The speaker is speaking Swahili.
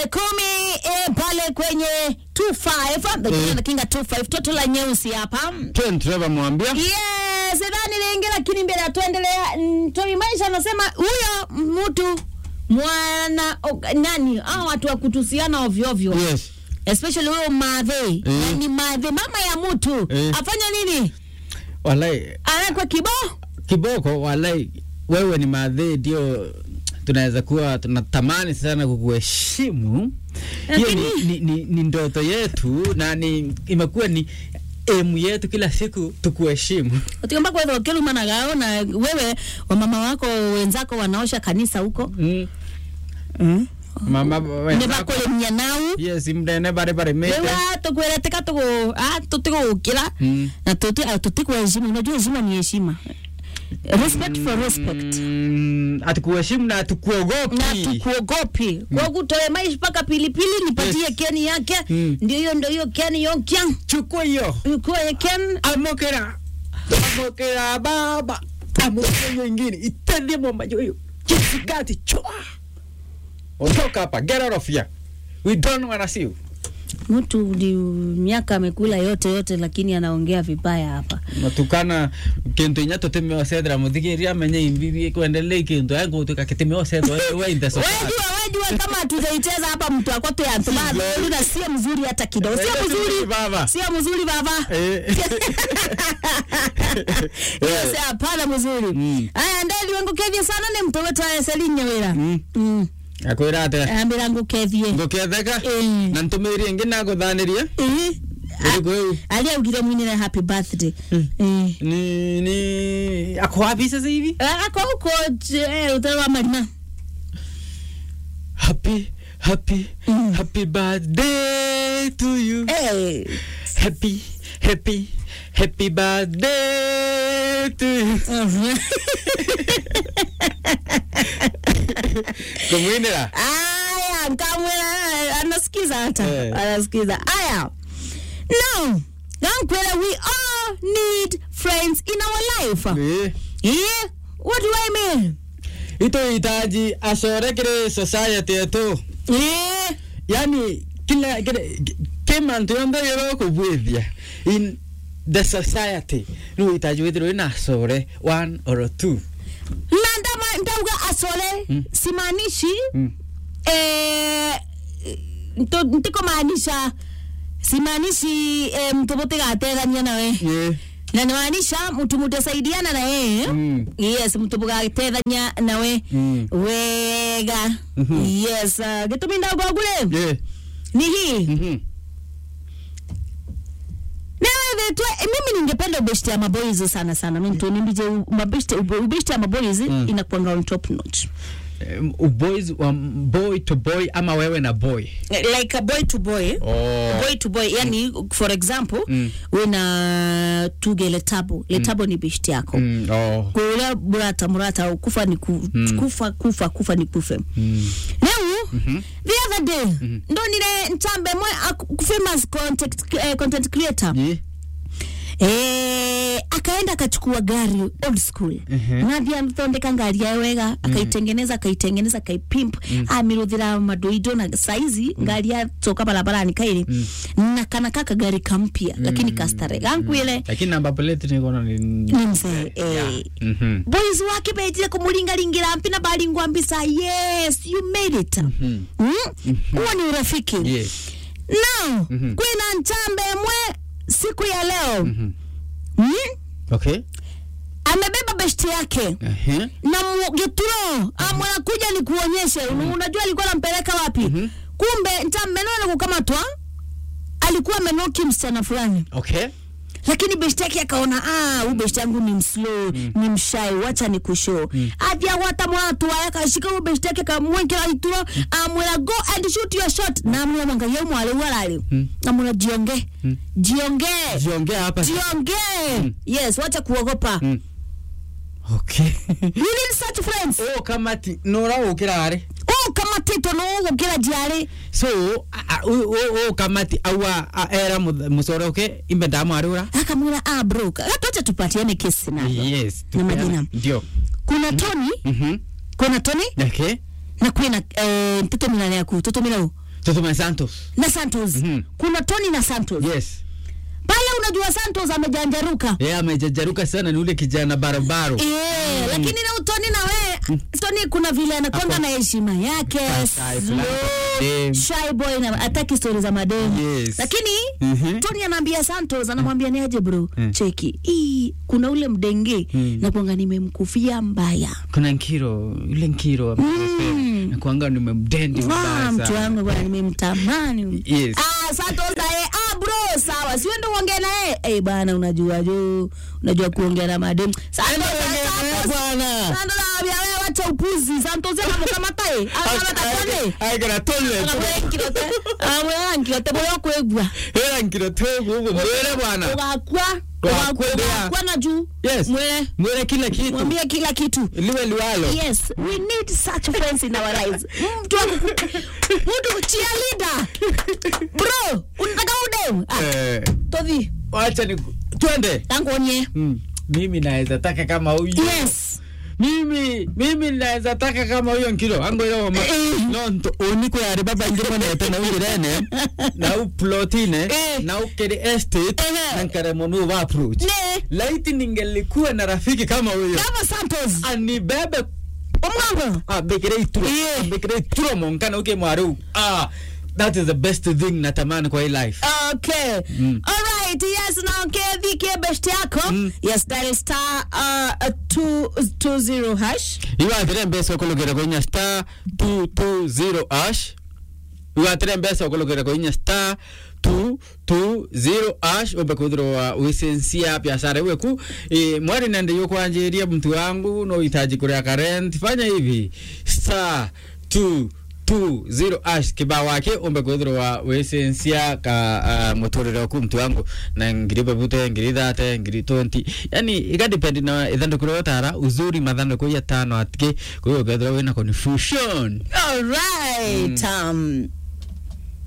tarehe kumi eh, pale kwenye 25 the King and the Kinga 25 toto la nyeusi hapa Ken Trevor mwambia yes dhani lingi lakini mbele atuendelea mm, Tomi Maisha anasema huyo mtu mwana o, nani hao watu wa kutusiana ovyo ovyo yes especially huyo madhe Eh. yani madhe mama ya mtu Eh. afanya nini walai anakwa kibao kiboko walai wewe ni madhe ndio tunaweza kuwa tunatamani sana kukuheshimu hiyo ni, ni, ni, ni ndoto yetu na ni imekuwa ni emu yetu kila siku tukuheshimu utiomba kwetha ukilumanaga na wewe wamama wako wenzako wanaosha kanisa huko mm. mm. mama ne wenzako- bakulemia nau yes mndene bare bare mete wewe tukwĩretĩka tũgũ ah, tũtigũgũkĩra Mm. na tũti- ah, tũtikuheshimu unajua heshima ni heshima respect for respect Mm, atukuheshimu na na atukuogopi tukuogopi kwogu toe maishi mpaka pilipili nipatie Yes. keni yake Mm. ndio hiyo ndio hiyo keni yonkya chukua hiyo ukoye ken amokera amokera baba amokera hiyo ingine itendie mwambajo hiyo kisigati chua ondoka hapa get out of here we don't wanna see you mtu ni miaka amekula yote yote lakini anaongea vibaya hapa matukana kintu inya tutimeo cethra muthigiria amenye imbirie kuendelea kintu yangu tukakitimeo cethra we in the society wejua wejua kama tutaicheza hapa mtu akote antumadholu na sio mzuri hata kidogo sio mzuri baba sio mzuri baba Eh. Yes, hapana mzuri Mm. aya ndeli wengukethie sana ni mtu wetwae selinya wira Mm. Mm. akwira ate ambira ngukethie nguketheka Eh. na ntumirie ingi naguthanirie Eh. iriku iu alia ugire mwinire happy birthday Eh. ni ni ako wapi sasa hivi Ah, ako huko eh, utero wa marima happy happy Mm. happy birthday to you Eh. happy happy happy birthday to you Mhm. kumwinira aya nkamwira anasikiza hata Eh. anasikiza aya now gankwela we all need friends in our life Eh. yeah what do i mean ituhitaji acorekere society yetu yeah yani kila kila kimantu yonthe gĩgũkũbuithia in the society nĩ ũhitaji withirwo wĩna acore one or two na ndama ndauga asole Mm. simaanishi Mm. eh, nto- ntikomaanisha simaanishi eh, mtu mutigatethania nawe Yeah. na nimaanisha mtu mutasaidiana na yeye Mm. yes mtu mugatethania nawe Mm. wega Mhm. yes uh, gitumi ndagwagule Yeah. ni hii Mhm. navetwe mimi ningependa ubeshte ya maboys sana sana mintonimbije mabeshte ubeshte ya maboys Mm. inakuanga on top notch Um, boys wa boy to boy ama wewe na boy like a boy to boy oh. boy to boy yani for example Mm. wina tuge letabo letabo ni beshte yako Mm, oh. kula murata murata kufa ni ku, Mm. kufa kufa kufa ni kufe Mm. Now, Mhm. the other day ndo nile nchambe mwe a- famous content, eh, content creator Yeah. eh, akaenda akachukua gari old school Mhm. nathi athondeka ngari yayo wega akaitengeneza akaitengeneza akaipimp amiruthira madoido na saizi ngari yatoka barabarani kairi na kana kaka gari kampya lakini kastare gankwile lakini number plate ni kono ni ni mzee eh, Yeah. Mhm. boys wake betire kumulingalingira mpi na balingwa mbisa yes you made it Mhm. Mm? huo ni urafiki Yeah. now Mhm. kwina nchambe mwe siku ya leo Mhm. mm? Okay. amebeba beshti yake Uh-huh. na mu- gituro amwana kuja ni kuonyeshe unajua alikuwa anampeleka wapi Mhm. kumbe ntammenona kukamatwa alikuwa amenoki msichana fulani Okay. lakini beshti yake akaona ah, huyu beshti yangu ni mslow ni mshai wacha ni kushow mm. athia gwata mwatu aya kashika huyu beshti yake kamwekera ituro amwira go and shoot your shot na amwira mwanga ye mwale warali Mm. amwira jionge Mm. jionge Jiongea hapa. jionge yes wacha kuogopa Mm. Okay. you need such friends oh kamati nora ukira ari oh kama tito no gukira jari so o kamati awa a- era mu- musore uke imbe ndamu arura akamwira ah bro hatuacha tupatiane kesi na yes Na majina. ndio kuna Tony mhm kuna Tony okay na kwina eh, mtoto mina yaku mtoto mina u tutume santos na santos Mhm. kuna tony na santos yes pale unajua santos amejanjaruka yeye amejajaruka sana ni ule kijana barobaro Eh, lakini na utoni na we toni kuna vile anakwanga na heshima yake Kasai fulani slow, kwa madem. shy boy na hataki stori za mademu Yes. lakini Mhm. toni anaambia santos anamwambia ni aje bro Mm. cheki hii kuna ule mdenge Mm. na kwanga nimemkufia mbaya kuna nkiro yule nkiro Mm. nakuanga nimemdendi Ah, vibaya mtu sana wangu bwana nimemtamani Yes. ah, santos naye ah, bro sawa siwe ndo uongee naye eh bana unajua jo unajua kuongea na mademu santos santos bwana Santos anaambia wewe wacha upuzi santos anamukamata eh anakamata aigana tole amwera nkiote boyo kwegwa era nkiro twegu ugu mwere bwana ugakwa Ugakwa ndia. ugakwa na juu yes mwere mwere kila kitu mwambie kila kitu liwe liwalo yes we need such friends in our lives mtu wa kuku- mtu cheerleader bro unataka udem ah Eh, tovi wacha ni twende tangonye Mm. mimi naweza taka kama huyu yes mimi mimi naweza taka kama huyo nkilo angoyoma nonto uniko yari baba ngimo nete na ungirene na u plotine Eh. na u kedi estate Ehe. na nkare monu wa approach ne laiti ningelikuwa na rafiki kama huyo kama santos anibebe omwango abekere ituro Yeah. abekere ituro monkana uke mwaru ah that is the best thing natamani kwa hii life Okay. Mm. All right. Yes, now KVK best yako. Mm. Yes, that is star uh, two two zero hash. iwatire mbesa okologera koinya star 220 ash iwatire mbesa okologera koinya star 220 ash ombe kuthirwa wisensia biashara iweku e, mwari nende yukwanjiria mtu wangu no hitaji kuria karent fanya hivi star 2 tu zero ash kibao wake umbe kwithirwa wisensia ka uh, muturire waku mtu wangu na ngiri babute ngiri thate ngiri 20 yani ikadependi na ithanduku ria utara uzuri mathanduku ya tano atike kwa hiyo ukethirwa wina confusion All right. Um,